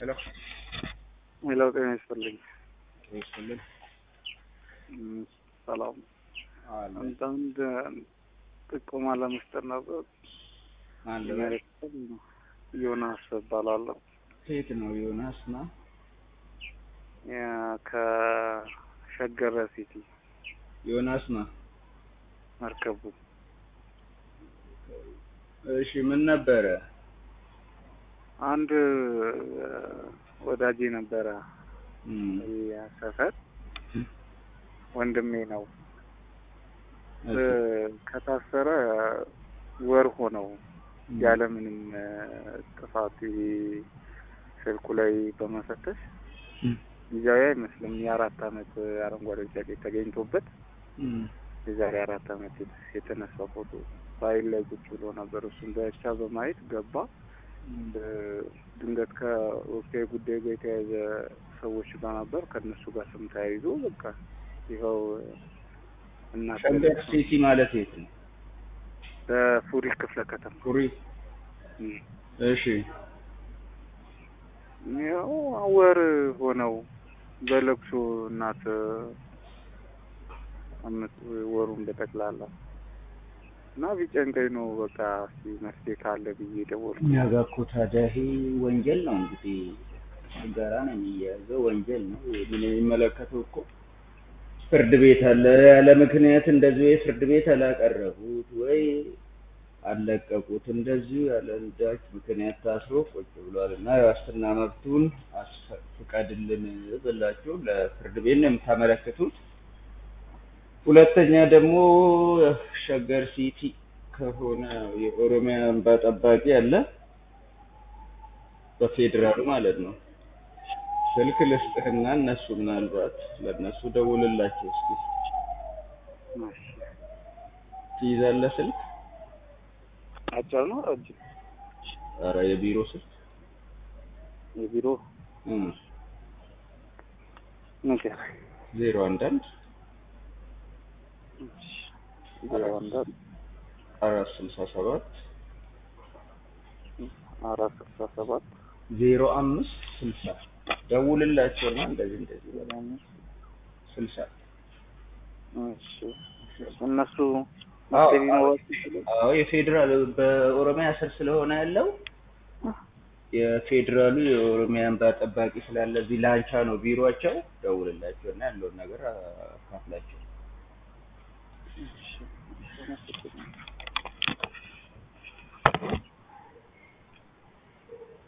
ሄሎ ሌላው ጤና ይስጥልኝ። ይስጥልን። እም፣ ሰላም አለ አንዳንድ ጥቆማ ለመስጠት ነበር። አለ መሬት ዮናስ እባላለሁ። ከየት ነው ዮናስ? ና ያ- ከሸገረ ሲቲ ዮናስ ና። መርከቡ እሺ ምን ነበረ? አንድ ወዳጄ ነበረ እም፣ ያ ሰፈር ወንድሜ ነው። እሺ፣ ከታሰረ ወር ሆነው እም፣ ያለምንም ጥፋት ስልኩ ላይ በመፈተሽ እም፣ ጊዜያዊ አይመስልም የአራት አመት አረንጓዴ ቢጫ ቀይ ተገኝቶበት እም፣ የዛሬ አራት አመት የተነሳ ፎቶ ፋይል ላይ ቁጭ ብሎ ነበር። እሱን ብቻ በማየት ገባ። እም። ድንገት ከወቅታዊ ጉዳይ ጋር የተያያዘ ሰዎች ጋር ነበር። ከእነሱ ጋር ስም ተያይዞ በቃ ይኸው እና ሸገር ሲቲ ማለት የት ነው? በፉሪ ክፍለ ከተማ ፉሪ። እም። እሺ ያው ወር ሆነው በለቅሶ እናት አመት ወሩን በጠቅላላ እና ቢጨንቀኝ ነው በቃ እስኪ መፍትሄ ካለ ብዬ ደወልኩ። እኛ ጋር እኮ ታዲያ ይሄ ወንጀል ነው እንግዲህ ጋራ ነው የሚያያዘው ወንጀል ነው። ምን የሚመለከተው እኮ ፍርድ ቤት አለ። ያለ ምክንያት እንደዚህ ወይ ፍርድ ቤት አላቀረቡት ወይ አልለቀቁት፣ እንደዚሁ ያለ አንዳች ምክንያት ታስሮ ቁጭ ብሏል እና የዋስትና መብቱን አስፈ- ፍቀድልን ብላችሁ ለፍርድ ቤት ነው የምታመለክቱት። ሁለተኛ ደግሞ ሸገር ሲቲ ከሆነ የኦሮሚያ እንባ ጠባቂ አለ በፌዴራሉ ማለት ነው። ስልክ ልስጥህና እነሱ ምናልባት ለእነሱ ደውልላቸው እስኪ። እሺ። ትይዛለህ ስልክ? አጭር ነው ረጅም? ኧረ የቢሮ ስልክ የቢሮ እም፣ ነገር ዜሮ አንድ አንድ ዜሮ አንድ አንድ አራት ስልሳ ሰባት አራት ስልሳ ሰባት ዜሮ አምስት ስልሳ ደውልላቸውና እንደዚህ እንደዚህ በለው። ስልሳ እሺ። እነሱ አዎ፣ መፍትሄ ሊኖራቸው ይችላል። አዎ የፌዴራል በኦሮሚያ ስር ስለሆነ ያለው የፌዴራሉ የኦሮሚያ እንባ ጠባቂ ስላለ እዚህ ላንቻ ነው ቢሮቸው። ደውልላቸው እና ያለውን ነገር አካፍላቸው። እሺ።